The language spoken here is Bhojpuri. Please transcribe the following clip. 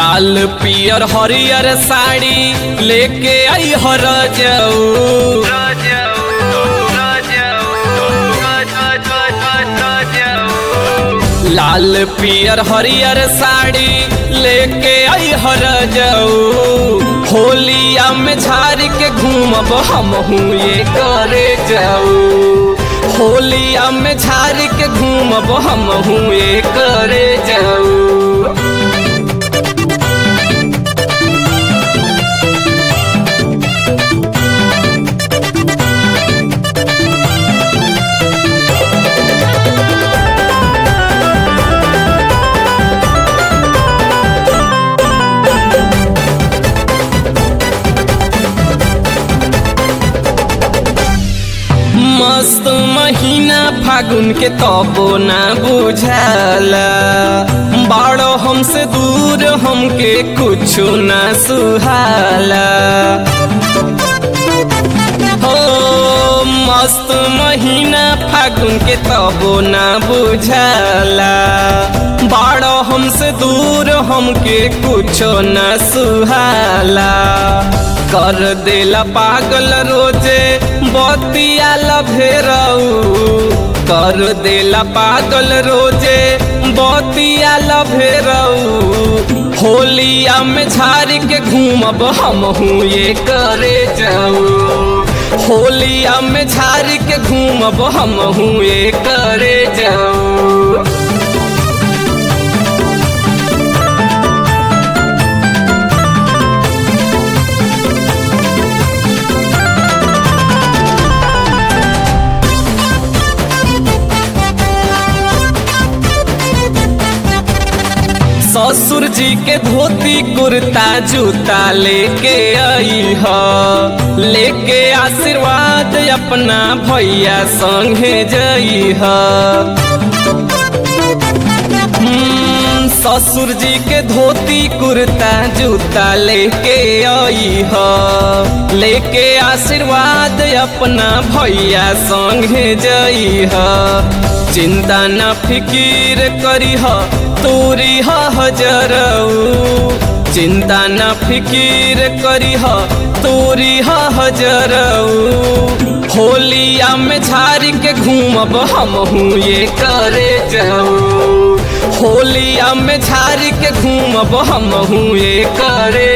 लाल पियर हरियर साड़ी लेके आई हर जाऊ लाल पियर हरियर साड़ी लेके आई हर जाऊ होलिया में झाड़ के घूमब हम ये करे जाऊ होलिया में झाड़ के घूमब हम ये करे जाऊ मस्त महीना फागुन के तबो ना बुझाला बाड़ो हमसे दूर हमके कुछो ना सुहाला हो मस्त महीना फागुन के तबो ना बुझाला बाड़ो हमसे दूर हमके कुछो ना सुहाला कर देला पागल रोजे बतिया लभेरऊ कर देला पागल रोजे बतिया लभेरऊ होलिया में झाड़ के घूमब हम ये करे जाऊ होलिया में झाड़ के घूमब हम ये करे जाऊ ससुर जी के धोती कुर्ता जूता लेके आई ह लेके आशीर्वाद अपना भैया संगे जई ह हम्म, ससुर जी के धोती कुर्ता जूता लेके आई ह लेके आशीर्वाद अपना भैया संगे जई ह चिंता न फिकीर करी ह तोरी हजरऊ चिंता न फिकीर करी ह तोरी हजरऊ होलिया में झाड़ के घूमब हम ये करे जाऊ होलिया में झाड़ के घूमब हम ये करे